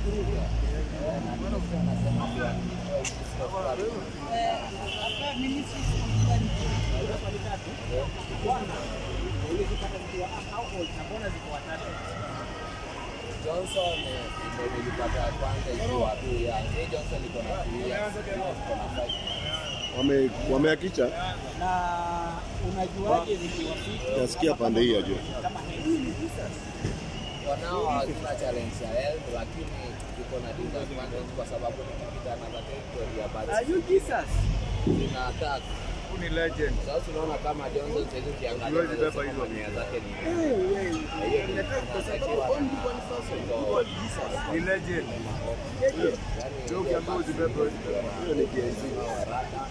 Johnson eh, ndio nilipata kwanza ikiwa tu ya Jay Johnson iko na two years, iko na five Wame wameakisha na unajuaje zikiwafika nasikia pande hii ya juu. kama wanao hazina challenge ya health, lakini iko na disadvantage kwa sababu nikipita na territory ya bats zina attack. ni legend. Sasa tunaona kama Johnson sasa ukiangalia Huwezi beba unaweza hizo. sema nia zake ni Na hiyo ni inatakiwa na- Ni legend. Yaani, Ndio ukiambiwa uzibebe. Hiyo ni KC. haraka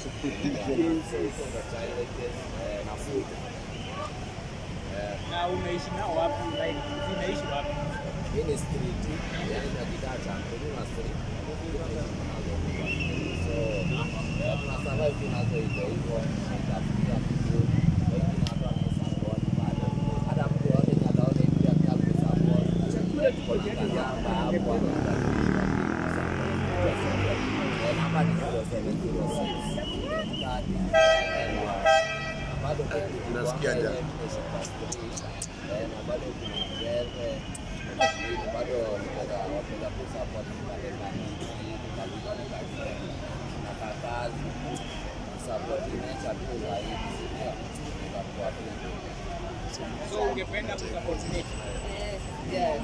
na food na unaishi nao wapi? Like zinaishi wapi? hii ni street yani na kitaa cha kuna street so eh, tuna survive tu nazo hivyo hivyo tafutia kitu wengine watu wanasupport bado hata mtu yote ataona hivi pia pia kusupport kuna kazamba hapo Eh, namba ni 0706 bado Nasikia njaa. Eh, na bado kuna mbele lakini bado naweza wapenda kusupport kalenda hii kalenda na kakazi support nature tu zaidi sio itakuwa tu So ungependa kusupport nature? yeah